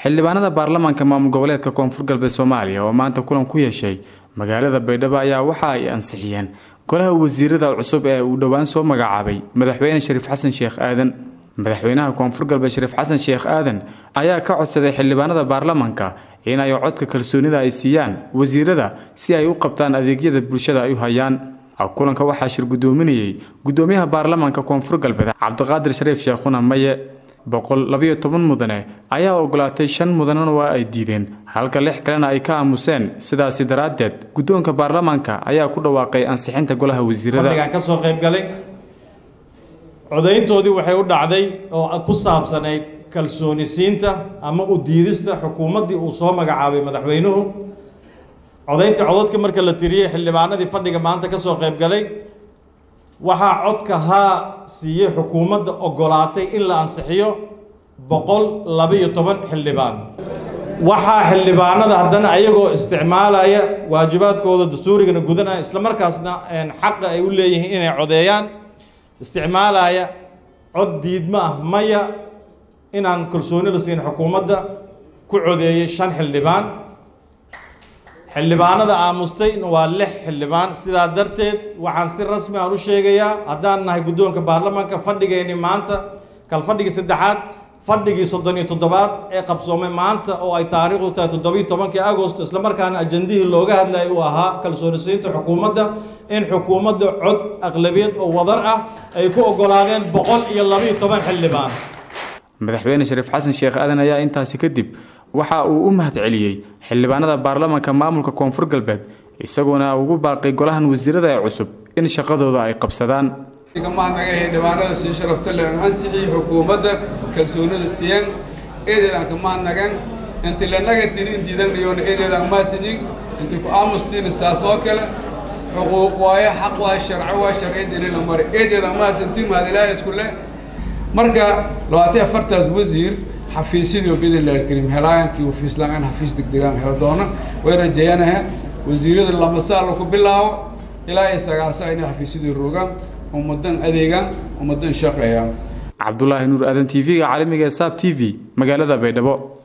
xildhibaanada baarlamaanka maamul goboleedka koonfur galbeed soomaaliya oo maanta kulan ku yeeshay magaalada baydhabo ayaa waxa ay ansixiyeen golaha wasiirada cusub ee uu dhowaan soo magacaabay madaxweyne shariif xasan sheekh aadan madaxweynaha koonfur galbeed shariif xasan sheekh aadan ayaa ka codsaday xildhibaanada baarlamaanka in ay codka kalsoonida ay siiyaan wasiirada si ay u qabtaan adeegyada bulshada ay u hayaan kulanka waxaa shir guddoominayey guddoomiyaha baarlamaanka koonfur galbeed cabdiqaadir shariif sheekhuna maye boqol labayo toban mudane ayaa ogolaatay shan mudanena waa ay diideen halka lix kalena ay ka aamuseen sidaasi daraaddeed guddoonka baarlamaanka ayaa ku dhawaaqay ansixinta golaha wasiirada ka soo qaybgalay codayntoodii waxay u dhacday oo ku saabsanayd kalsoonisiinta ama u diidista xukuumaddii uu soo magacaabay madaxweynuhu codayntii codadka marka la tiriyey xildhibaanadii fadhiga maanta ka soo qaybgalay waxaa codka haa siiyey xukuumadda ogolaatay in la ansixiyo boqol labaiyo toban xildhibaan waxaa xildhibaanada haddana ayagoo isticmaalaya waajibaadkooda dastuurigana gudanaya isla markaasna xaqa ay u leeyihiin inay codeeyaan isticmaalaya cod diidmo ah maya inaan kalsooni la siin xukuumadda ku codeeyey shan xildhibaan xildhibaanada aamustay waa lix xildhibaan sidaa darteed waxaan si rasmi aan u sheegayaa haddaan nahay guddoonka baarlamaanka fadhigayni maanta kal fadhigii saddexaad fadhigii soddon iyo toddobaad ee qabsoomay maanta oo ay taariikhdu tahay toddobiyo tobankii agosto islamarkaana ajandihii looga hadlayay uu ahaa kalsoonisiinta xukuumadda in xukuumadda cod aqlabiyad oo wadar ah ay ku ogolaadeen boqol iyo labaiyo toban xildhibaan madaxweyne shariif xasan sheekh aadan ayaa intaasi kadib waxa uu u mahad celiyey xildhibaanada baarlamaanka maamulka koonfur galbeed isagoona ugu baaqay golahan wasiirada ee cusub in shaqadooda ay qabsadaan mahadnaga xildhibaanada sii sharafta leh ansixii xukuumadda kalsoonida siiyeen eedeedaan ka mahadnagan inti lanaga tinin diidanayoona eedeedaan maasinin inti ku aamustiina saas oo kale xuquuq waaye xaq waa sharco waa sharciyadeena mare eedeedaan maasantiin mahad ilaahay isku leh marka labaatan afartaas wasiir xafiisyadii biidnillahi alkariim helaayankii wafiislaan xafiis degdegaan helo doona way rajeeyanaha wasiirada lama saala ku bilaabo ilaa iyo sagaal saa inay xafiisyadii rogaan ummadan adeegaan ummadan shaqeeyaan cabdulaahi nuur aadan t v-ga caalamiga ee saab t v magaalada baydhabo